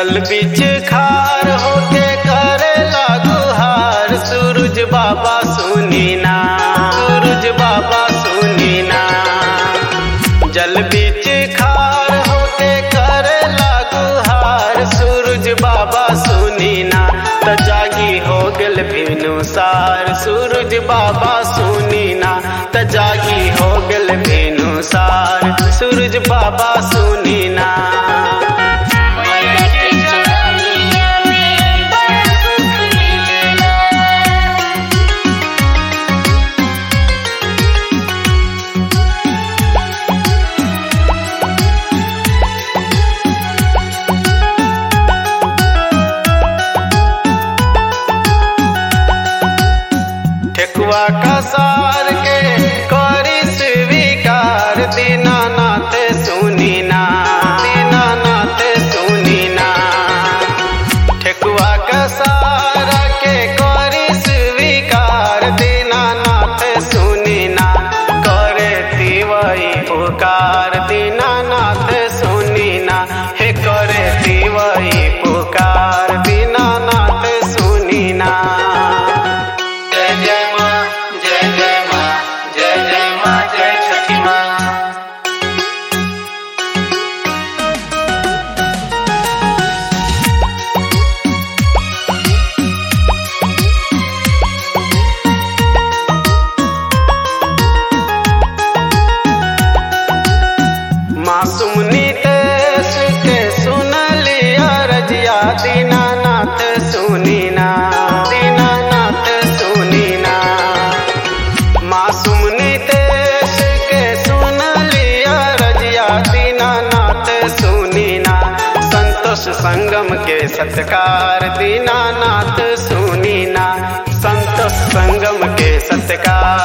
जल बीच खार होके करे गुहार सूरज बाबा सुनी ना सूरज बाबा सुनी ना जल बीच खार होके करे गुहार सूरज बाबा सुनी ना त जागी हो गल भिनु सार सूरज बाबा सुनी ना त जागी हो गल भिनु सार सूरज बाबा सुनी ना मन के चरनिया में बड़ सुख मिलेला ठेकुआ का सार के करी स्वीकार दीनानाथ सुनी ना दीनानाथ सुनी ना ठेकुआ का सार के करी स्वीकार दीनानाथ सुनी ना करे तिवई पुकार दीनानाथ सुनी ना हे करे तिवई पुकार दीनानाथ सुनी ना जय जय माँ जय जय माँ जय जय माँ जय छठी माँ मासूम नीतेश के सुन लिया रजिया दीनानाथ सुनी ना दीनानाथ सुनी ना मासूम नीतेश के सुन लिया रजिया दीनानाथ सुनी ना संतोष संगम के सत्कार दीनानाथ सुनी ना संतोष संगम के सत्कार